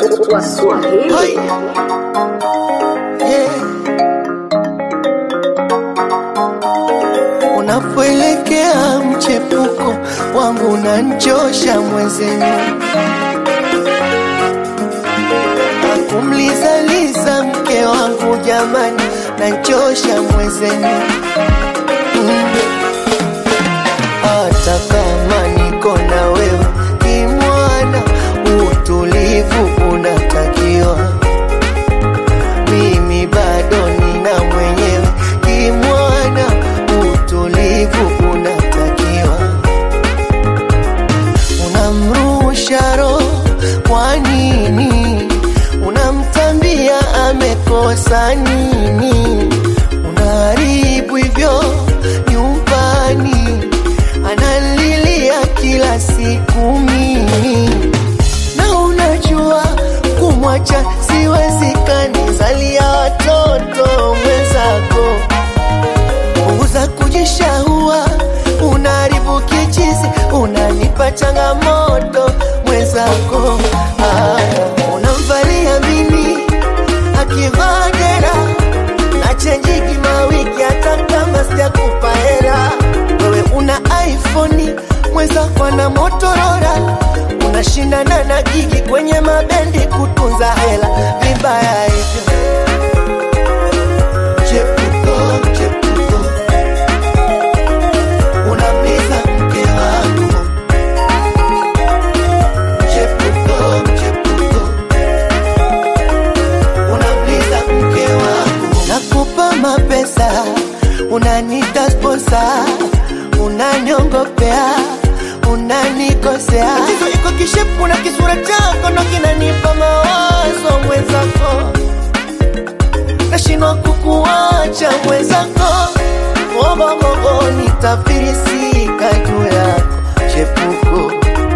Swahili. Hai. Yeah. Unapoelekea mchepuko wangu unanchosha mwezenu, akumlizaliza mke wangu jamani, nanchosha mwezenu mm. Hata kama niko na wewe kimwana, utulivu unatakiwa. Mimi bado nina mwenyewe kimwana, utulivu unatakiwa. Unamrusha roho kwa nini? Unamtambia amekosa nini? Unaharibu hivyo nyumbani, analilia kila siku mimi na unajua kumwacha siwezekani, zalia watoto mwenzako, punguza kujishahua, unaharibu kichizi, unanipa changamoto mwenzako. Ah, unamvalia mimi akivaa dera na chenjiki mawiki, hata kama sijakupa hera. Wewe una iPhone, mwenzako ana Motorola, unashindana na gigi kwenye mabendi kutunza hela, vibaya hivyo. Chepuko, chepuko, unamliza mke wangu. Chepuko, chepuko, unamliza mke wangu. Nakupa mapesa, unanita sponsa, unaniongopea, unanikosea. Tatizo iko kishepu na kisura chako ndo kinanipa mawazo mwenzako, nashindwa kukuacha mwenzako, ogogogo nitafirisika juu yako chepuko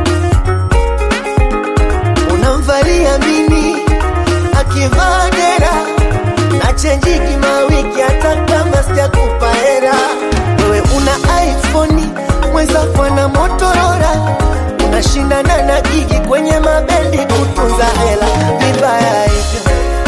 unamvalia mimi akivaa dera na chenjiki mawiki, hata kama sijakupa hera. Wewe una iPhone, mwenzako na Motorola, unashindana na gigi kwenye mabendi kutunza hela, vibaya hivyo.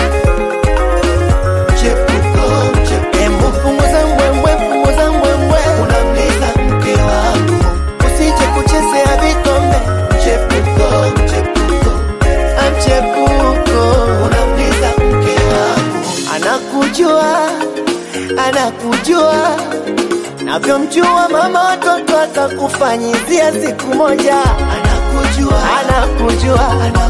Chepuko, chepuko. Embu punguza mbwembwe, punguza mbwembwe, unamliza mke wangu, usije kuchezea vikombe. Chepuko, chepuko, amchepuko, unamliza mke wangu, anakujua, anakujua navyomjua mama watoto atakufanyizia siku moja, anakujua, anakujua, anakujua